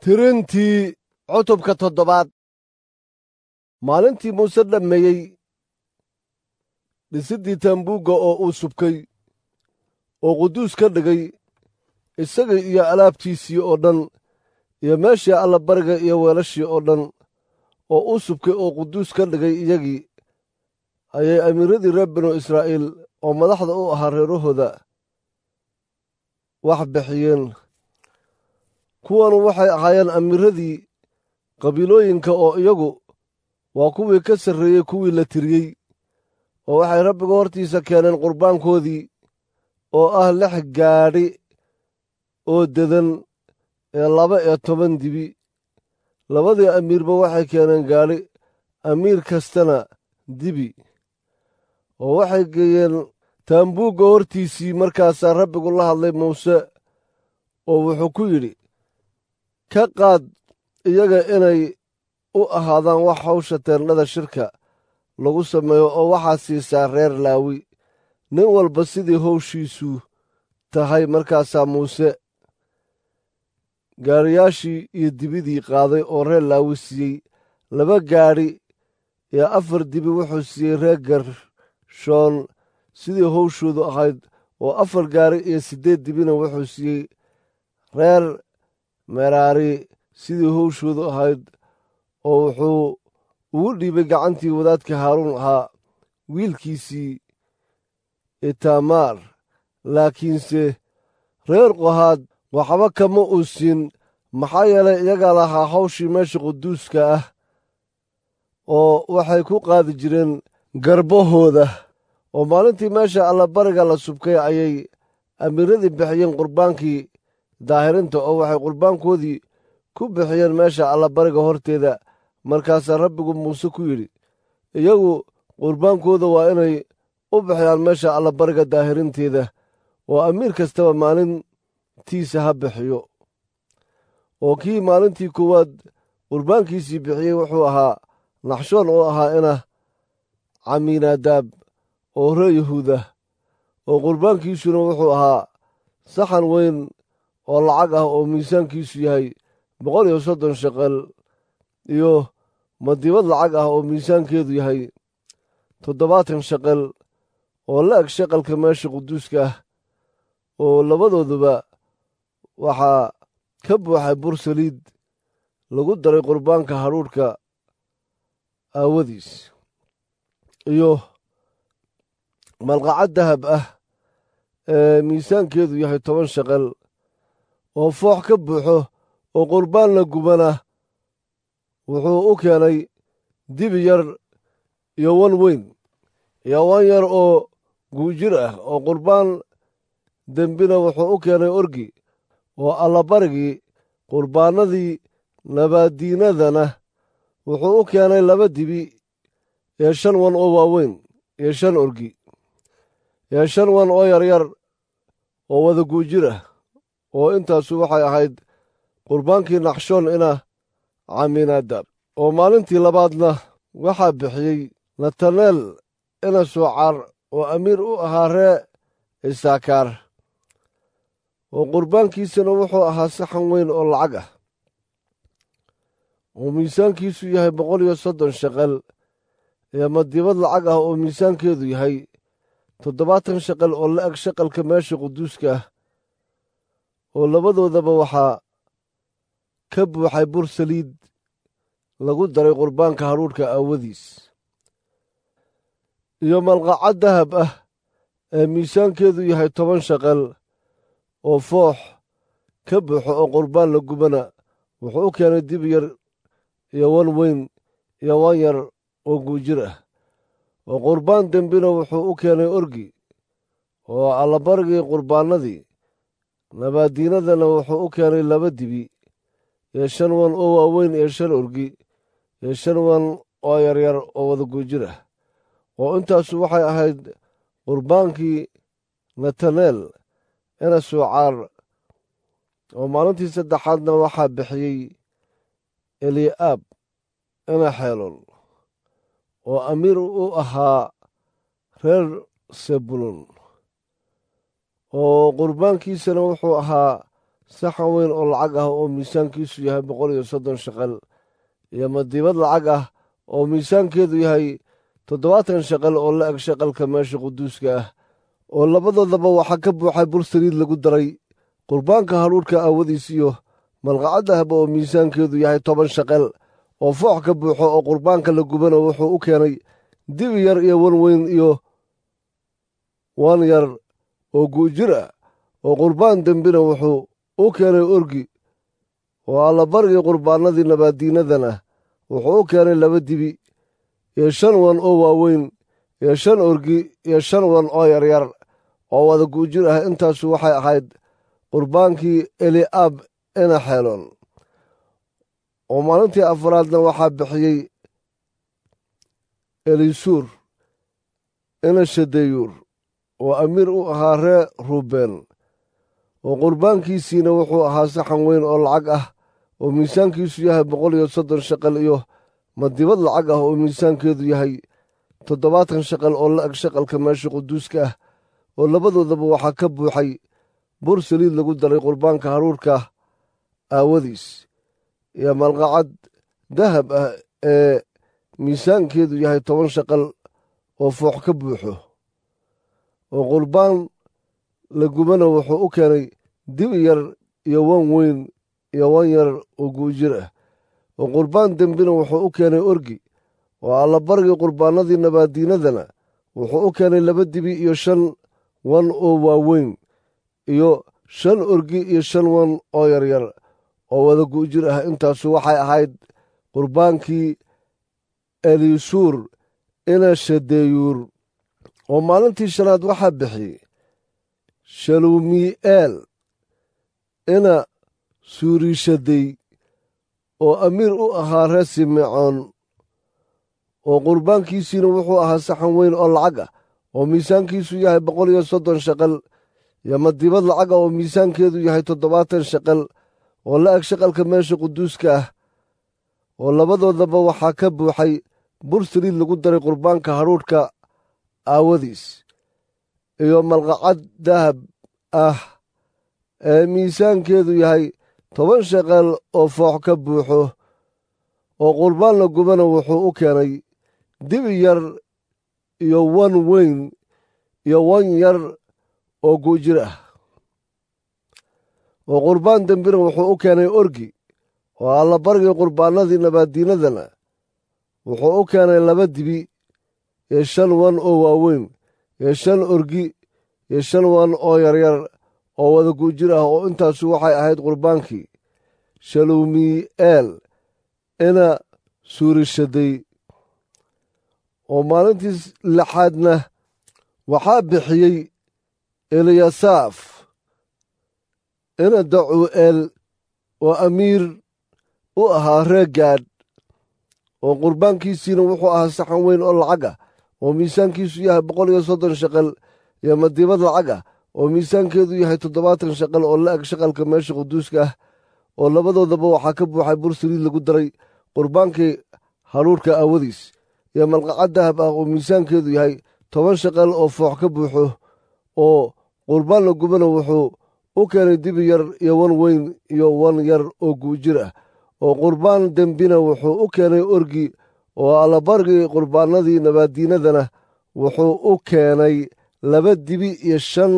tirintii cutubka toddobaad maalintii muuse dhammeeyey dhisiddii taambuugga oo uu subkay oo quduus ka dhigay isagii iyo alaabtiisii oo dhan iyo meeshii allabariga iyo weelashii oo dhan oo uu subkay oo quduus ka dhigay iyagii ayay amiiradii reer binu israa'iil oo madaxda u ahaa reerahooda wax bixiyeen kuwanu waxay ahaayeen amiiradii qabiilooyinka oo iyagu waa kuwii ka sarreeyey kuwii la tiriyey oo waxay rabbiga hortiisa keeneen qurbaankoodii oo ah lix gaadhi oo dedan ee laba iyo toban dibi labadii amiirba waxay keeneen gaadhi amiir kastana dibi oo waxay geeyeen taambuugga hortiisii markaasaa rabbigu la hadlay muuse oo wuxuu ku yidhi ka qaad iyaga inay u ahaadaan wax hawsha teendhada shirka lagu sameeyo oo waxaa siisaa reer laawi nin walba sidii howshiisu tahay markaasaa muuse gaadhiyaashii iyo dibidii qaaday oo reer laawi siiyey laba gaadhi iyo afar dibi wuxuu siiyey reer gershoon sidii howshoodu ahayd oo afar gaari iyo siddeed dibina wuxuu siiyey reer meraari sidii howshoodu ahayd oo wuxuu ugu dhiibay gacantii wadaadka haaruun ahaa wiilkiisii itamaar laakiinse reer qohaad waxba kama uu siin maxaa yeelay iyagaa lahaa hawshii meesha quduuska ah oo waxay ku qaadi jireen garbahooda oo maalintii meesha allabariga la subkay ayay amiiradii bixiyeen qurbaankii daahirinta oo waxay qurbaankoodii ku bixiyeen meesha allabariga horteeda markaasaa rabbigu muuse ku yidhi iyagu qurbaankooda waa inay u bixiyaan meesha allabariga daahirinteeda oo amiir kastaba maalintiisa ha bixiyo oo kii maalintii koowaad qurbaankiisii bixiyey wuxuu ahaa naxshoon oo ahaa ina camiinaadaab oo ree yahuuda oo qurbaankiisuna wuxuu ahaa saxan weyn oo lacag ah oo miisaankiisu yahay boqol iyo soddon shaqal iyo madibad lacag ah oo miisaankeedu yahay toddobaatan shaqal oo la eg shaqalka meesha quduuska ah oo labadooduba waxaa ka buuxay bur saliid lagu daray qurbaanka hadhuudhka aawadiis iyo malqacad dahab ah ee miisaankeedu yahay toban shaqal oo foox ka buuxo oo qurbaan la gubana wuxuu u keenay dibi yar iyo wan weyn iyo wan yar oo guujir ah oo qurbaan dembina wuxuu u keenay orgi oo allabarigii qurbaannadii nabaaddiinadana wuxuu u keenay laba dibi iyo shan wan oo waaweyn iyo shan orgi iyo shan wan oo yaryar oo wada guujir ah oo intaasu waxay ahayd qurbaankii naxshoon ina camiinaadaab oo maalintii labaadna waxaa bixiyey nataneel ina soocaar oo amiir u ahaa ree isaakaar oo qurbaankiisana wuxuu ahaa saxan weyn oo lacag ah oo miisaankiisu yahay boqol iyo soddon shaqal iyo madibad lacag ah oo miisaankeedu yahay toddobaatan shaqal oo la eg shaqalka meesha quduuska ah oo labadoodaba waxaa ka buuxay bur saliid lagu daray qurbaanka hadhuudhka aawadiis iyo malqacad dahab ah ee miisaankeedu yahay toban shaqal oo foox ka buuxo oo qurbaan la gubana wuxuu u keenay dib yar iyo wan weyn iyo wan yar oo guujir ah oo qurbaan dembina wuxuu u keenay orgi oo allabarigii qurbaannadii nabaaddiinadana wuxuu u keenay laba dibi iyo shan wan oo waaweyn iyo shan orgi iyo shan wan oo yaryar oo wada guujir ah oo intaasu waxay ahayd qurbaankii nataneel ina suucaar oo maalintii saddexaadna waxaa bixiyey eli'aab ina xeelon oo amiir u ahaa reer sebulon oo qurbaankiisana wuxuu ahaa saxan weyn oo lacag ah oo miisaankiisu yahay boqol iyo soddon shaqal iyo madiibad lacag ah oo miisaankeedu yahay toddobaatan shaqal oo la eg shaqalka meesha quduuska ah oo labadoodaba waxaa ka buuxay bur saliid lagu daray qurbaanka hadhuudhka aawadiis iyo malqacad dahaba oo miisaankeedu yahay toban shaqal oo foox ka buuxo oo qurbaanka la gubana wuxuu u keenay dibi yar iyo wan weyn iyo wan yar oo guujir ah oo qurbaan dembina wuxuu u keenay orgi oo allabargii qurbaanadii nabaaddiinadana wuxuu u keenay laba dibi iyo shan wan oo waaweyn iyo shan orgi iyo shan wan oo yaryar oo wada guujir ah intaasu waxay ahayd qurbaankii eli'aab ina xeelon oo maalintii afaraadna waxaa bixiyey elisuur ina shadeyuur oo amiir u ahaa ree ruubeen oo qurbaankiisiina wuxuu ahaa saxan weyn oo lacag ah oo miisaankiisu yahay boqol iyo soddon shaqal iyo madibad lacag ah oo miisaankeedu yahay toddobaatan shaqal oo la eg shaqalka meesha quduuska ah oo labadoodaba waxaa ka buuxay bur saliid lagu daray qurbaanka haruurka aawadiis iyo malqacad dahab ah ee miisaankeedu yahay toban shaqal oo foox ka buuxo oo qurbaan la gubana wuxuu u keenay dibi yar iyo wan weyn iyo wan yar oo guujir ah oo qurbaan dembina wuxuu u keenay orgi oo allabargii qurbaanadii nabaaddiinadana wuxuu u keenay laba dibi iyo shan wan oo waaweyn iyo shan orgi iyo shan wan oo yaryar oo wada guujir ah intaasu waxay ahayd qurbaankii elisuur ina shadeyuur oo maalintii shanaad waxaa bixiyey shalumi'eel ina suurishadey oo amiir u ahaa reer simecoon oo qurbaankiisiina wuxuu ahaa saxan weyn oo lacag ah oo miisaankiisu yahay boqol iyo soddon shaqal iyo madibad lacag ah oo miisaankeedu yahay toddobaatan shaqal oo la eg shaqalka meesha quduuska ah oo labadoodaba waxaa ka buuxay bur saliid lagu daray qurbaanka hadhuudhka aawadiis iyo malqacad dahab ah ee miisaankeedu yahay toban shaqal oo foox ka buuxo oo qurbaan la gubana wuxuu u keenay dibi yar iyo wan weyn iyo wan yar oo guujir ah oo qurbaan dembina wuxuu u keenay orgi oo allabargii qurbaanadii nabaaddiinadana wuxuu u keenay laba dibi iyo shan wan oo waaweyn iyo shan orgi iyo shan wan oo yaryar oo wada guujir ah oo intaasu waxay ahayd qurbaankii shalumi'eel ina suurishaday oo maalintii lixaadna waxaa bixiyey eliyasaaf ina dacu'eel oo amiir u ahaa ree gaadh oo qurbaankiisiina wuxuu ahaa saxan weyn oo lacag ah oo miisaankiisu yahay boqol iyo soddon shaqal iyo madibad lacag ah oo miisaankeedu yahay toddobaatan shaqal oo la eg shaqalka meesha quduuska ah oo labadoodaba waxaa ka buuxay bur saliid lagu daray qurbaankii hadhuudhka aawadiis iyo malqacad dahab ah oo miisaankeedu yahay toban shaqal oo foox ka buuxo oo qurbaan la gubana wuxuu u keenay dibi yar iyo wan weyn iyo wan yar oo guujir ah oo qurbaan dembina wuxuu u keenay orgi oo allabargii qurbaanadii nabaaddiinadana wuxuu u keenay laba dibi iyo shan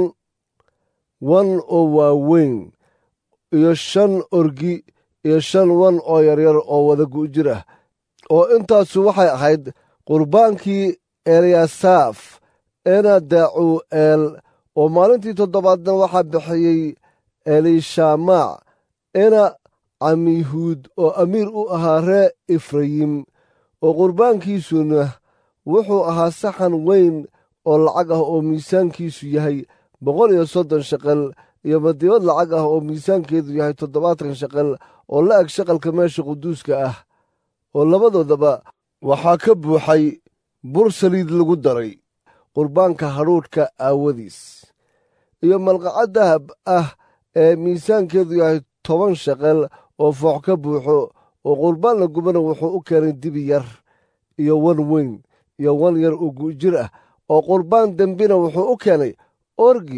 wan oo waaweyn iyo shan orgi iyo shan wan oo yaryar oo wada guujir ah oo intaasu waxay ahayd qurbaankii elyasaaf ena dacu'eel oo maalintii toddobaadna waxaa bixiyey elishamac ena camihuud oo amiir u ahaa ree efrayim oo qurbaankiisuna wuxuu ahaa saxan weyn oo lacag ah oo miisaankiisu yahay boqol iyo soddon shaqal iyo madibad lacag ah oo miisaankeedu yahay toddobaatan shaqal oo la eg shaqalka meesha quduuska ah oo labadoodaba waxaa ka buuxay bur saliid lagu daray qurbaanka hadhuudhka aawadiis iyo malqacad dahab ah ee miisaankeedu yahay toban shaqal oo foox ka buuxo oo qurbaan la gubana wuxuu u keenay dibi yar iyo wan weyn iyo wan yar oo guujir ah oo qurbaan dembina wuxuu u keenay orgi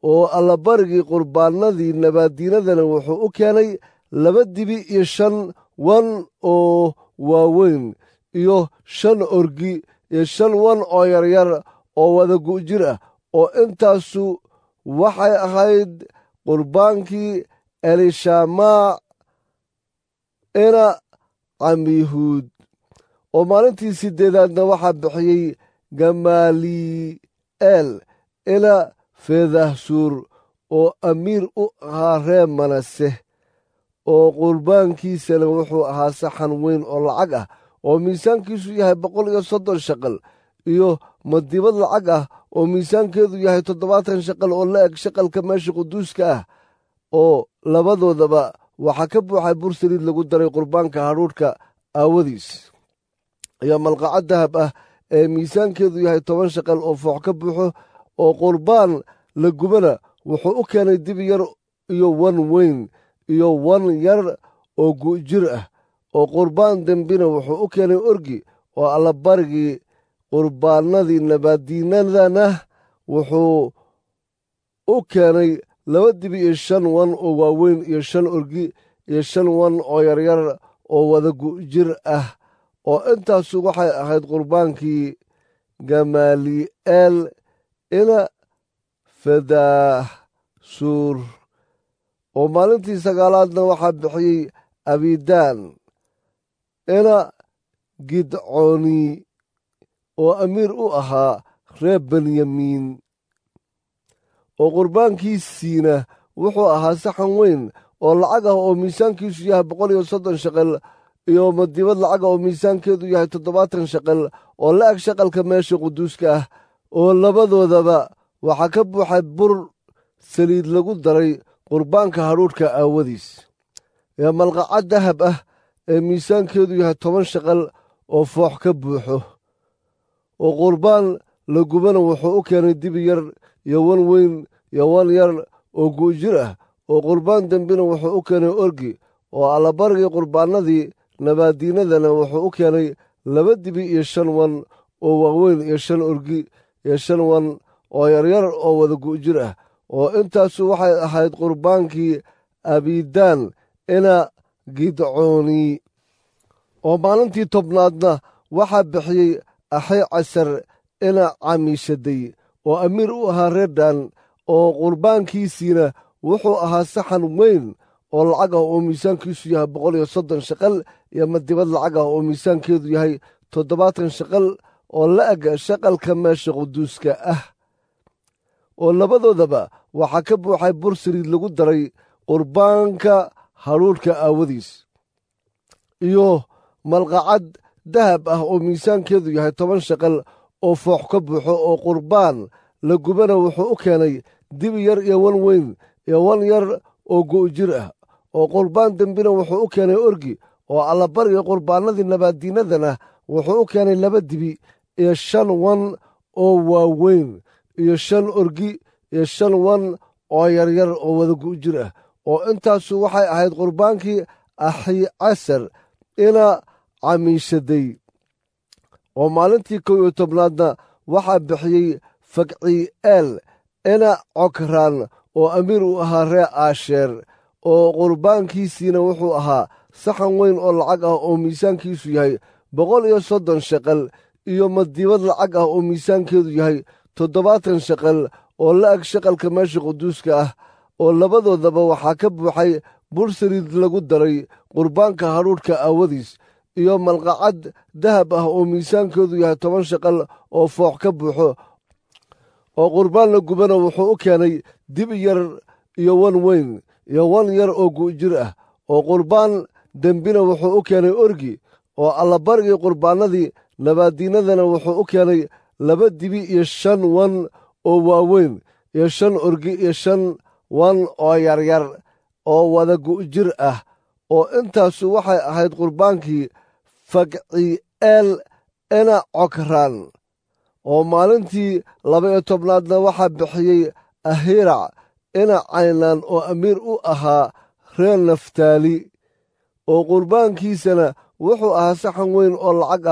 oo allabarigii qurbaanadii nabaaddiinadana wuxuu u keenay laba dibi iyo shan wan oo waaweyn iyo shan orgi iyo shan wan oo yaryar oo wada gu'jir ah oo intaasu waxay ahayd qurbaankii elishamaac ina camihuud oo maalintii siddeedaadna waxaa bixiyey gamaali'eel ina feedahsuur oo amiir u ahaa ree manase oo qurbaankiisana wuxuu ahaa saxan weyn oo lacag ah oo miisaankiisu yahay boqol iyo soddon shaqal iyo madibad lacag ah oo miisaankeedu yahay toddobaatan shaqal oo la eg shaqalka meesha quduuska ah oo labadoodaba waxaa ka buuxay bur saliid lagu daray qurbaanka hadhuudhka aawadiis iyo malqacad dahab ah ee miisaankeedu yahay toban shaqal oo foox ka buuxo oo qurbaan la gubana wuxuu u keenay dibi yar iyo wan weyn iyo wan yar oo gu'jir ah oo qurbaan dembina wuxuu u keenay orgi oo allabarigii qurbaanadii nabaaddiinadana wuxuu u keenay laba dibi iyo shan wan oo waaweyn iyo shan orgi iyo shan wan oo yaryar oo wada gu'jir ah oo intaasu waxay ahayd qurbaankii gamaali'eel ina fadaahsuur oo maalintii sagaalaadna waxaa bixiyey abidaan ina gidcooni oo amiir u ahaa reer benyamiin oo qurbaankiisiina wuxuu ahaa saxan weyn oo lacag ah oo miisaankiisu yahay boqol iyo soddon shaqal iyo madibad lacag ah oo miisaankeedu yahay toddobaatan shaqal oo la eg shaqalka meesha quduuska ah oo labadoodaba waxaa ka buuxay bur saliid lagu daray qurbaanka hadhuudhka aawadiis ee malqacad dahab ah ee miisaankeedu yahay toban shaqal oo foox ka buuxo oo qurbaan la gubana wuxuu u keenay dibi yar iyo wan weyn iyo wan yar oo gu'jir ah oo qurbaan dembina wuxuu u keenay orgi oo allabarigii qurbaanadii nabaaddiinadana wuxuu u keenay laba dibi iyo shan wan oo waaweyn iyo shan orgi iyo shan wan oo yaryar oo wada gu'jir ah oo intaasu waxay ahayd qurbaankii abidaan ina gidcooni oo maalintii tobnaadna waxaa bixiyey axay casar ina camiishaday oo amiir u ahaa reerdhan oo qurbaankiisiina wuxuu ahaa saxan weyn oo lacag ah oo miisaankiisu yahay boqol iyo soddon shaqal iyo madibad lacag ah oo miisaankeedu yahay toddobaatan shaqal oo la eg shaqalka meesha quduuska ah oo labadoodaba waxaa ka buuxay bur saliid lagu daray qurbaanka hadhuudhka aawadiis iyo malqacad dahab ah oo miisaankeedu yahay toban shaqal oo foox ka buuxo oo qurbaan la gubana wuxuu u keenay dibi yar iyo wan weyn iyo wan yar oo gu'jir ah oo qurbaan dembina wuxuu u keenay orgi oo allabariga qurbaanadii nabaaddiinadana wuxuu u keenay laba dibi iyo shan wan oo waaweyn iyo shan orgi iyo shan wan oo yaryar oo wada gu'jir ah oo intaasu waxay ahayd qurbaankii axi casar ina camiishaday oo maalintii kow iyo tobnaadna waxaa bixiyey fakcii'eel ina cokraan oo amiir u ahaa ree aasheer oo qurbaankiisiina wuxuu ahaa saxan weyn oo lacag ah oo miisaankiisu yahay boqol iyo soddon shaqal iyo madibad lacag ah oo miisaankeedu yahay toddobaatan shaqal oo la eg shaqalka meesha quduuska ah oo labadoodaba waxaa ka buuxay bur saliid lagu daray qurbaanka hadhuudhka aawadiis iyo malqacad dahab ah oo miisaankeedu yahay toban shaqal oo foox ka buuxo oo qurbaan la gubana wuxuu u keenay dibi yar iyo wan weyn iyo wan yar oo gu'jir ah oo qurbaan dembina wuxuu u keenay orgi oo allabarigii qurbaanadii nabaaddiinadana wuxuu u keenay laba dibi iyo shan wan oo waaweyn iyo shan orgi iyo shan wan oo yaryar oo wada gu'jir ah oo intaasu waxay ahayd qurbaankii fakci'eel ina cokraan oo maalintii laba-iyo tobnaadna waxaa bixiyey ahirac ina caynaan oo amiir u ahaa reer naftaali oo qurbaankiisana wuxuu ahaa saxan weyn oo lacag ah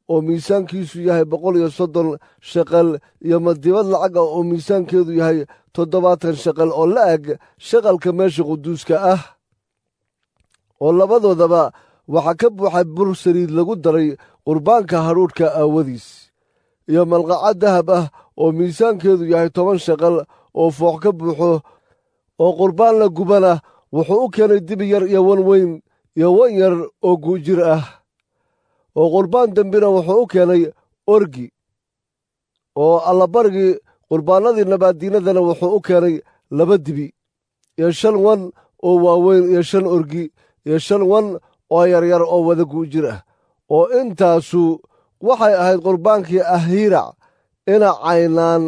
oo miisaankiisu yahay boqol iyo soddon shaqal iyo madibad lacag ah oo miisaankeedu yahay toddobaatan shaqal oo la eg shaqalka meesha quduuska ah oo labadoodaba waxaa ka buuxay bur saliid lagu daray qurbaanka hadhuudhka aawadiis iyo malqacad dahab ah oo miisaankeedu yahay toban shaqal oo foox ka buuxo oo qurbaan la gubana wuxuu u keenay dibi yar iyo wan weyn iyo wan yar oo guujir ah oo qurbaan dembina wuxuu u keenay orgi oo allabarigii qurbaanadii nabaaddiinadana wuxuu u keenay laba dibi iyo shan wan oo waaweyn iyo shan orgi iyo shan wan oo yaryar oo wada guujir ah oo intaasu waxay ahayd qurbaankii ahiirac ina caynaan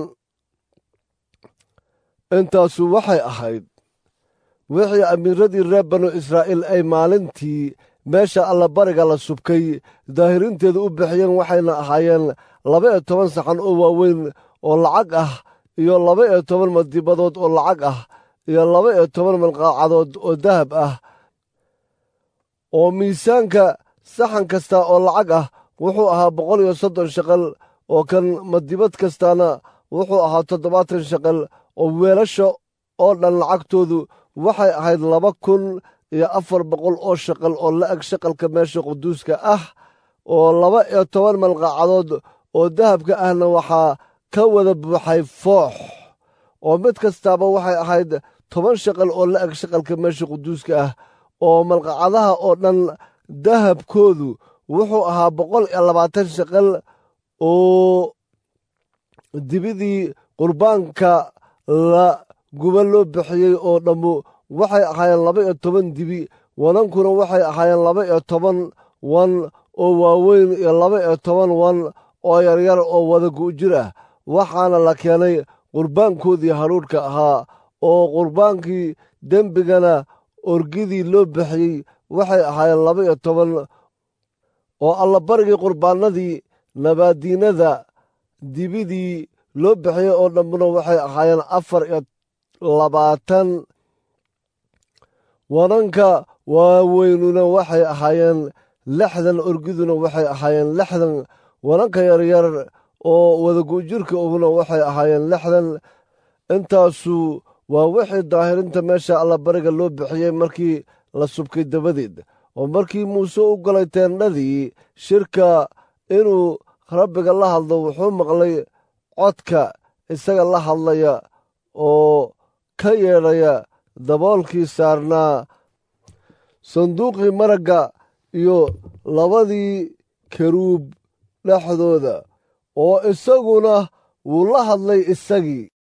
intaasu waxay ahayd wixii amiiradii reer banu israa'iil ay maalintii meesha allabariga la subkay daahirinteedu u bixiyeen waxayna ahaayeen laba iyo toban saxan oo waaweyn oo lacag ah iyo laba iyo toban madibadood oo lacag ah iyo laba iyo toban malqaacadood oo dahab ah oo miisaanka saxan kasta oo lacag ah wuxuu ahaa boqol iyo soddon shaqal oo kan madibad kastaana wuxuu ahaa toddobaatan shaqal oo weelasha oo dhan lacagtoodu waxay ahayd laba kun iyo afar boqol oo shaqal oo la eg shaqalka meesha quduuska ah oo laba iyo toban malqaacadood oo dahabka ahna waxaa ka wada buuxay foox oo mid kastaaba waxay ahayd toban shaqal oo la eg shaqalka meesha quduuska ah oo malqacadaha oo dhan dahabkoodu wuxuu ahaa boqol iyo labaatan shaqal oo dibidii qurbaanka la guba loo bixiyey oo dhammu waxay ahaayeen laba iyo toban dibi wanankuna waxay ahaayeen laba iyo toban wan oo waaweyn iyo laba iyo toban wan oo yaryar oo wada gu'jir ah waxaana la keenay qurbaankoodii hadhuudhka ahaa oo qurbaankii dembigana orgidii loo bixiyey waxay ahaayeen laba iyo toban oo allabarigii qurbaanadii nabaaddiinada dibidii loo bixiyey oo dhammuna waxay ahaayeen afar iyo labaatan wananka waaweynuna waxay ahaayeen lixdan orgiduna waxay ahaayeen lixdan wananka yaryar oo wadagu'jirka uguna waxay ahaayeen lixdan intaasu waa wixii daahirinta meesha allabariga loo bixiyey markii la subkay dabadeed oo markii muuse u galay teendhadii shirka inuu rabbiga la hadlo wuxuu maqlay codka isaga la hadlaya oo ka yeedhaya daboolkii saarnaa sanduuqii maragga iyo labadii karuub dhexdooda oo isaguna wuu la hadlay isagii